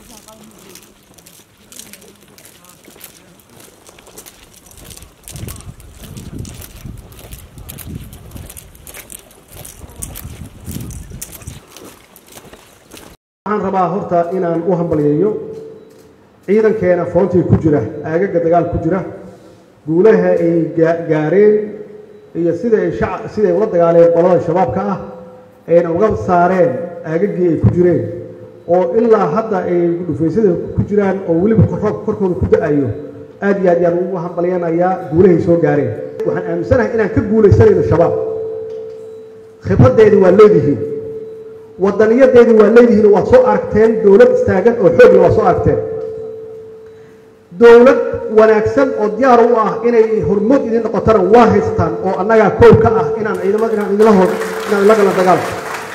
waxaan rabaa horta inaan u hambalyeeyo ciidankeena foontii ku jira aagaga dagaal ku jira guulaha ay gaareen iyo sida ay shaca siday ula dagaaleen qolada shabaabka ah ayna uga saareen aagagii ay ku jireen oo ilaa hadda ay dhufaysyada ku jiraan oo weliba roobka korkooda ku da-ayo aad iyo aad yaan ugu hambalyanayaa guulahay soo gaareen waxaan aaminsanahay inaan ka guulaysanayno shabaab khibraddeedii waa leedihiin wadaniyadeedii waa leedihiin waad soo aragteen dowlad istaagan oo xoogla waa soo aragteen dowlad wanaagsan oo diyaar u ah inay hormood idin noqotana waa haystaan oo annagaa koow ka ah inaan ciidamada inaan idinla hor inaan ila galno dagaalka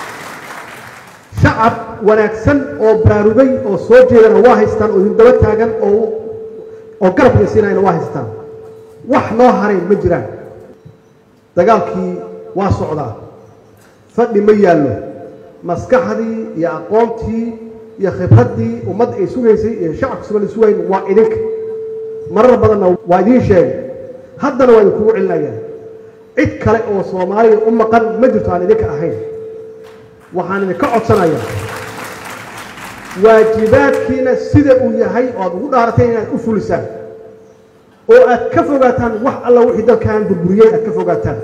shacab wanaagsan oo baraarugay oo soo jeedana waa haystaan oo idin daba taagan oo oo garab idinsiinayana waa haystaan wax noo haray ma jiraan dagaalkii waa socdaa fadhi ma yaallo maskaxdii iyo aqoontii iyo khibraddii ummadda ay sugaysay iyo shacabka sugan ay sugayn waa idinka marar badanna waa idiin sheegay haddana waa idinkugu celinaya cid kale oo soomaaliya u maqan ma jirto aan idinka ahayn waxaan idinka codsanayaa waajibaadkiina sida uu yahay oo aad ugu dhaarateen inaad u fulisaan oo aad ka fogaataan wax alla wixii dalkan burburiyey aad ka fogaataan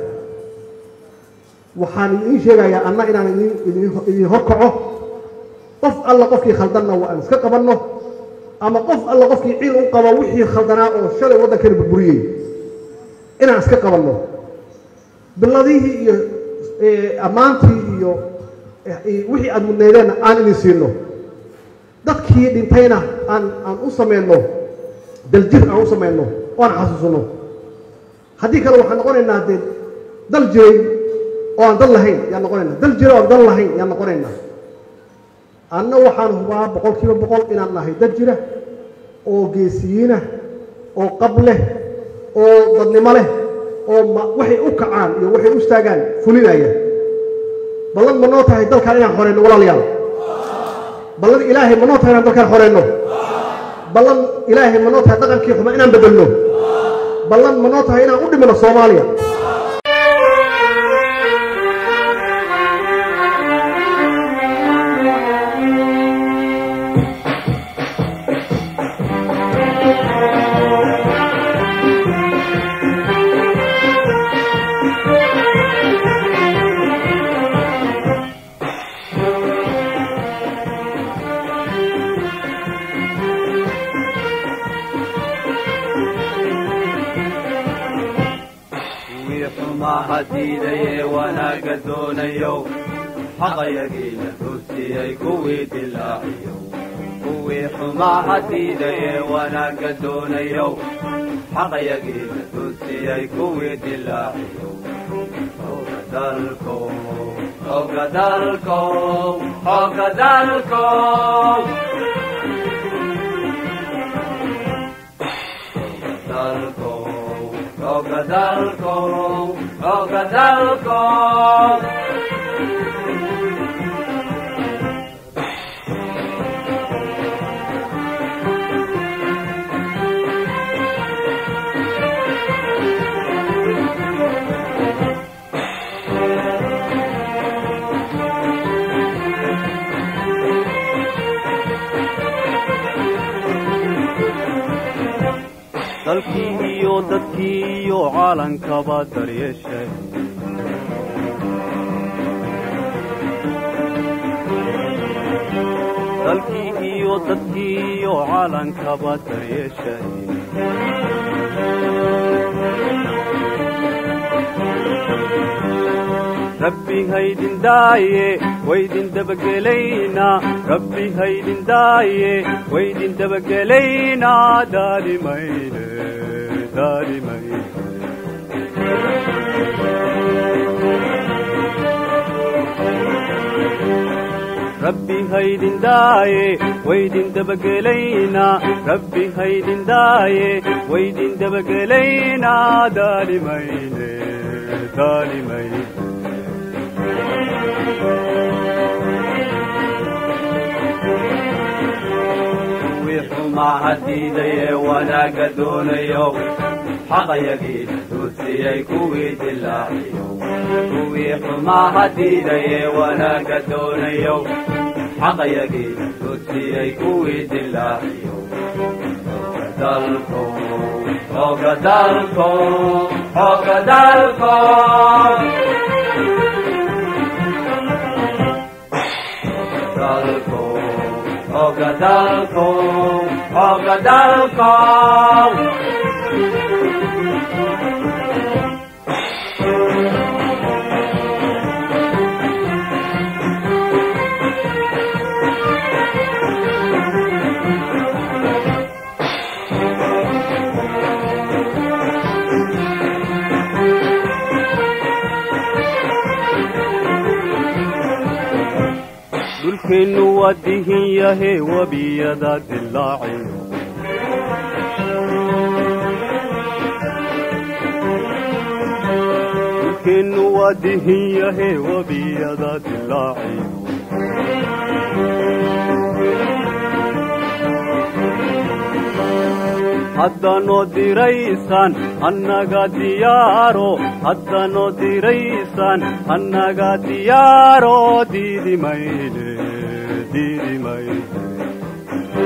waxaan idiin sheegayaa anna inaan idin horkaco qof alla qofkii khaldanna waa aan iska qabanno ama qof alla qofkii ciil u qabo wixii khaldanaa oo shalay waddankani burburiyey inaan iska qabanno biladihii iyo ammaantii iyo wixii aad mudnaydeenna aan idin siino dadkii dhintayna aan aan u samayno daljir aan u samayno oo aan xasuusanno haddii kale waxaan noqonaynaa dee dal jiray oo aan dal lahayn yaan noqonaynaa dal jira oo aan dal lahayn yaan noqonaynaa anna waxaan hubaa boqol kiiba boqol inaan nahay dad jira oo geesiyiinah oo qab leh oo dadnimo leh oo waxay u kacaan iyo waxay u istaagaan fulinaya ballan ma noo tahay dalkaan inaan xoreyno walaalayaal ballan ilaahay ma noo tahay inaan dalkaan xoreyno ballan ilaahay ma noo tahay dhaqankii xuma inaan bedelno ballan ma noo tahay inaan u dhimino soomaaliya hadiidaye wanaaga doonayow xaqayagiina dursiyey kuwii dilaaciyow kuwii xumaa hadiidaye wanaaga doonayow xaqayagiina dursiyey kuwii dilaaciyow oga dalkow oga dalkow oga dalkow dalkow oga dalkow oga dalkow dalkii iyo dadkii iyo caalankaba daryeeshay dalkii iyo dadkii iyo caalankaba daryeeshay rabbi haydin daaye waydin dabagelaynaa rabbi haydin daaye waydin dabagelaynaa daalimayne daalimayne rabbi haydin daaye waydin dabagelaynaa rabbi haydin daaye waydin dabagelaynaa daalimayne daalimayne xumaha diidaye wanaagga doonayo xaqayagiina duudsiyey kuwii dilaaciyo kuwii xumaha diidaye wanaagga doonayo xaqayagiina duudsiyey kuwii dilaaciyo dalko oga dalko oga dalko dalko oga dalko oga dalko dhulkeennu waa dihin yahe webiyada dilaaciyo dhulkeennu waa dihin yahe webiyada dilaaciyo haddanoo diraysaan annaga diyaaro haddanoo diraysaan annaga diyaaro diidi mayne diidi mayne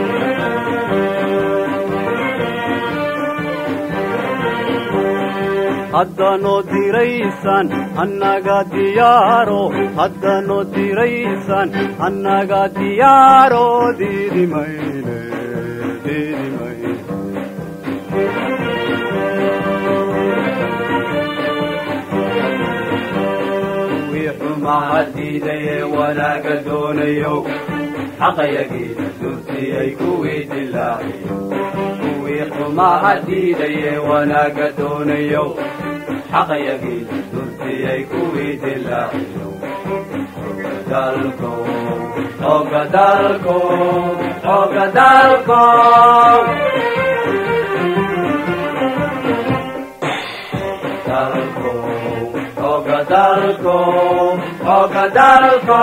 haddanoo diraysaan annaga diyaaro haddanoo diraysaan annaga diyaaro diidi mayne diidi mayne kuwii xumaha diidaye wanaagga doonayo xaqayagiina duursiyey kuwii dilaaciyo kuwii xumaha diidaye wanaagga doonayo xaqayagiina duursiyey kuwii dilaaciyo dalko oga dalko oga dalko dalko oga dalko oga dalko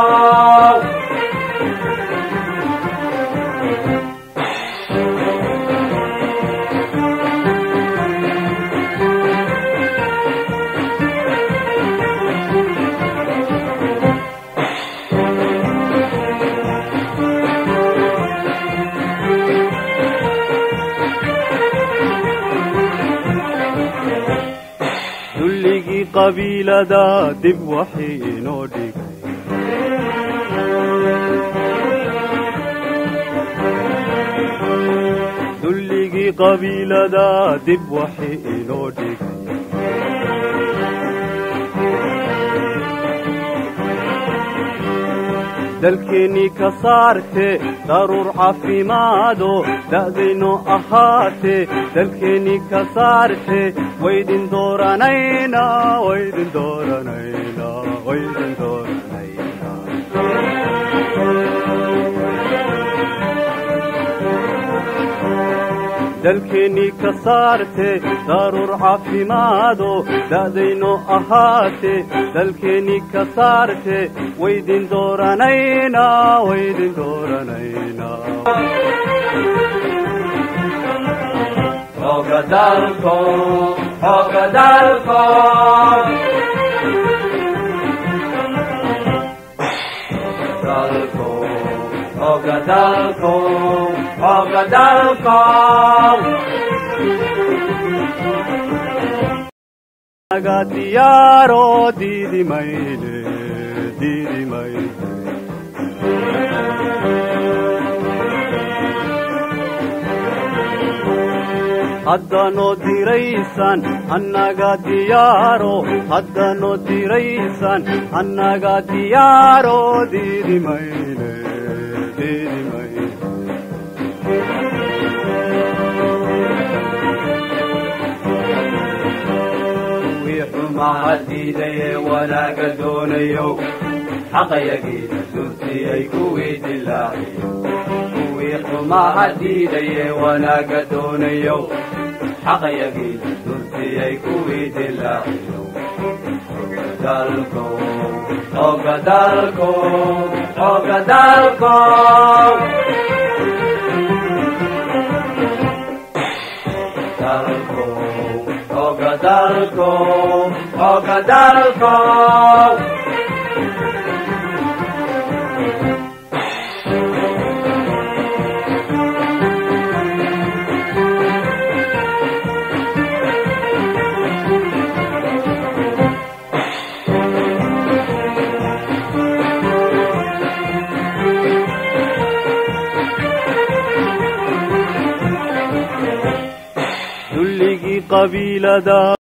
dulligii qabiilada dib waxii inoo dhigay dulligii qabiilada dib waxii inoo dhigay dalkeennii ka saarte daruur caafimaado da'dayno ahaate dalkeennii ka saarte waydin dooranayna waydin dooranayna waydin dooranayna dalkeennii ka saarte daruur caafimaado da'dayno ahaate dalkeennii ka saarte waydin dooranayna waydin dooranayna oga dalko oga dalko dalko oga dalko oga dalko naga diyaaro diidi mayne diidi mayne haddanoo diraysaan annaga diyaaro haddanoo diraysaan annaga diyaaro diidi mayne diidi mayne kuwii xumaha diidaye wanaagga doonayo xaqayagiina duursiyey kuwii dilaaciyo kuwii xumaha diidaye wanaagga doonayo xaqayagiina duursiyey kuwii dilaaciyo dalko oga dalko oga dalko dalko xooga dalko dulligii qabiilada